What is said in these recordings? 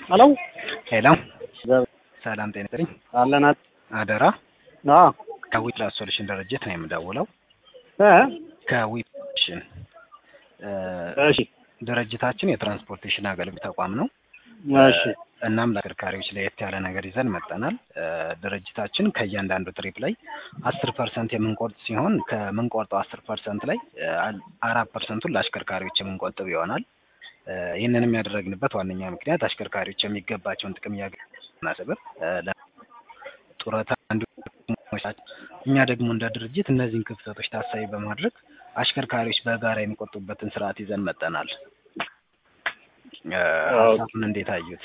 ሄሎ ሄሎ ሰላም ጤና ይስጥልኝ። አለናት አደራ አ ከዊፕላስ ሶሉሽን ድርጅት ነው የምደውለው። እ ከዊፕሽን እሺ ድርጅታችን የትራንስፖርቴሽን አገልግሎት ተቋም ነው። እሺ እናም ለአሽከርካሪዎች ለየት ያለ ነገር ይዘን መጠናል። ድርጅታችን ከእያንዳንዱ ትሪፕ ላይ አስር ፐርሰንት የምንቆርጥ ሲሆን ከምንቆርጠው አስር ፐርሰንት ላይ አራት ፐርሰንቱን ለአሽከርካሪዎች የምንቆጥብ ይሆናል። ይህንንም ያደረግንበት ዋነኛ ምክንያት አሽከርካሪዎች የሚገባቸውን ጥቅም እያገናስብር ጡረታ እንዲሁም እኛ ደግሞ እንደ ድርጅት እነዚህን ክፍተቶች ታሳቢ በማድረግ አሽከርካሪዎች በጋራ የሚቆጡበትን ስርዓት ይዘን መጠናል። ሀሳቡን እንዴት አዩት?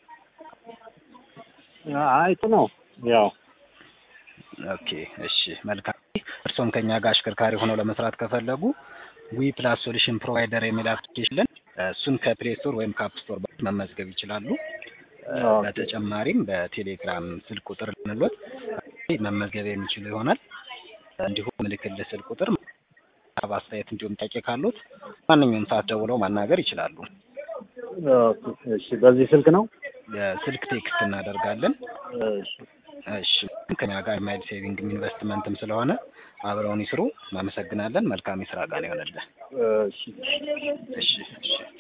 አይቱ ነው ያው ኦኬ እሺ መልካም። እርስዎም ከኛ ጋር አሽከርካሪ ሆነው ለመስራት ከፈለጉ ዊ ፕላስ ሶሉሽን ፕሮቫይደር የሚል አፕሊኬሽን እሱን ከፕሌይ ስቶር ወይም ከአፕ ስቶር መመዝገብ ይችላሉ። በተጨማሪም በቴሌግራም ስልክ ቁጥር ልንሎት መመዝገብ የሚችሉ ይሆናል። እንዲሁም ምልክል ስልክ ቁጥር አስተያየት እንዲሁም ጥያቄ ካሉት ማንኛውም ሰዓት ደውለው ማናገር ይችላሉ። እሺ በዚህ ስልክ ነው ስልክ ቴክስት እናደርጋለን። እሺ እሺ ከኛ ጋር ማይል ሴቪንግ ኢንቨስትመንትም ስለሆነ አብረውን ይስሩ። እናመሰግናለን። መልካም የስራ ቀን ይሆንልን። እሺ እሺ እሺ